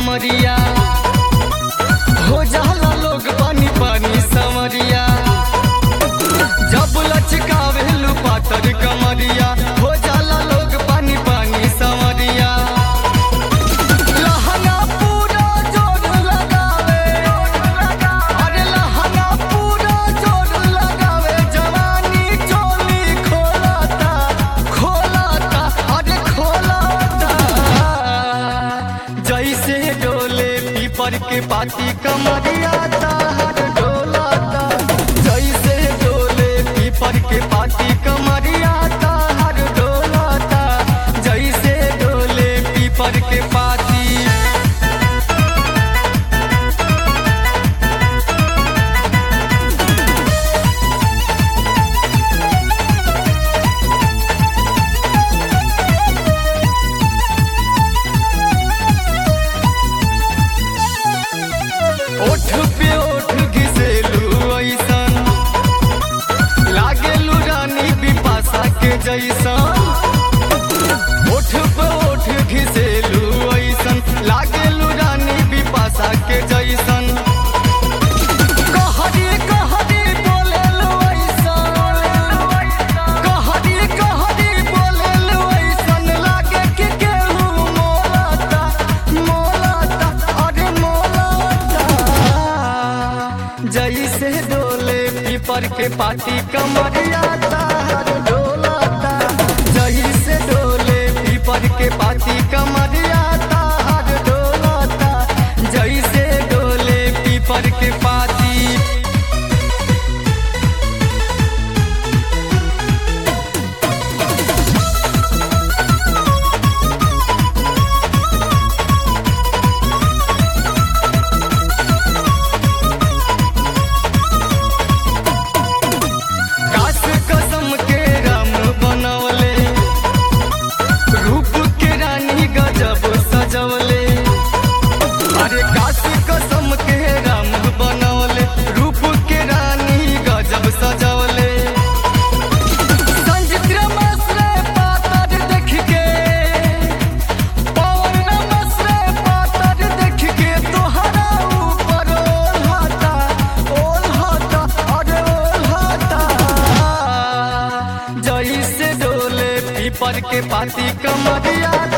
कमरिया हो जाला लोग पानी पानी समरिया जब लचकावेलू पातर कमरिया हो जाला लोग पानी पानी समरिया लहंगा पूरा जोर लगावे अरे लहंगा पूरा जोर लगावे जवानी चोली खोलाता खोलाता अरे खोलाता जैसे डोले पीपर के पाती कमरिया तार डोलाता जैसे डोले पीपर के पाती कमरिया तार डोलाता जैसे डोले पीपर के पाती ओठ पे ओठ घिसेलू ऐसन लागेलू रानी बिपाशा के जैसन ओठ पे ओठ घिसेलू ऐसन लागेलू रानी बिपाशा के जैसन कहरी कहरी बोलेलू ऐसन कहरी कहरी बोलेलू ऐसन लागे कि केहू मोलाता मोलाता अरे मोलाता जैसे डोले पीपर के पाती कमरिया तार डोलाता जैसे डोले पीपर के पाती कमरिया तार डोलाता जैसे डोले पीपर के पाती काश कसम के राम बनवले रूप के रानी गजब सजवले अरे काश कसम के राम बनवले रूप के रानी गजब सजवले संजित रमसरे पातर देख के पवन रमसरे पातर देख के तोहरा ऊपर ओल्हाता ओल्हाता अरे ओल्हाता जैसे डोले पीपर के पाती कमरिया